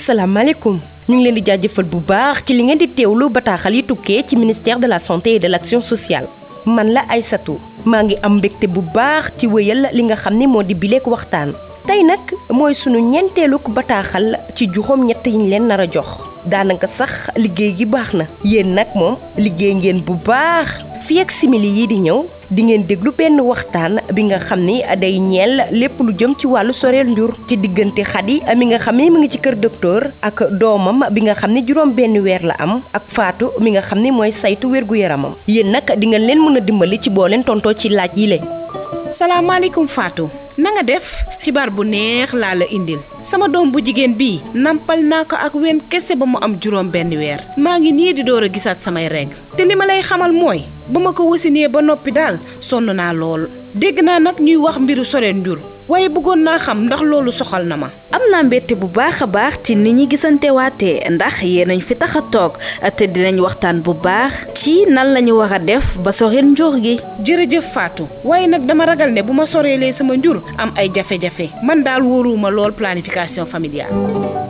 asalaamaaleykum ñu ngi leen di jaajëfal bu baax ci li ngeen di teewlu bataaxal yi tukkee ci ministère de la santé et de l'action sociale man la Aïssatou maa ngi am mbégte bu baax ci wéyal li nga xam ni moo di bileek waxtaan tey nag mooy sunu ñeenteeluk bataaxal ci juróom ñett yiñ leen nar a jox daanaka sax liggéey gi baax na yéen nag moom liggéey ngeen bu baax fii ak simili yi di ñëw di ngeen déglu benn waxtaan bi nga xam ni day ñeel lépp lu jëm ci wàllu soreel njur ci diggante Xadi mi nga xam ni mu ngi ci kër docteur ak doomam bi nga xam ni juróom benn weer la am ak Faatu mi nga xam ni mooy saytu wérgu yaramam yéen nag di ngeen leen mën a dimbali ci boo leen tontoo ci laaj yi le salaamaaleykum Fatou na nga def xibaar bu neex laa la indil sama doom bu jigéen bii nampal naa ko ak wen kese ba mu am juróom benn weer maa ngi nii di door a gisaat samay règle te li ma lay xamal mooy ba ma ko wasinee ba noppi daal sonn naa lool dégg naa nag ñuy wax mbiru soreen njur waaye bëggoon naa xam ndax loolu soxal na ma am naa mbette bu baax a baax ci ni ñi gisante waatee ndax yéenañ fi tax a toog te dinañ waxtaan bu baax ci nan lañu war a def ba soreel njur gi jërëjëf Fatou waaye nag dama ragal ne bu ma soreelee sama njur am ay jafe-jafe man daal wóoruwuma lool planification familiale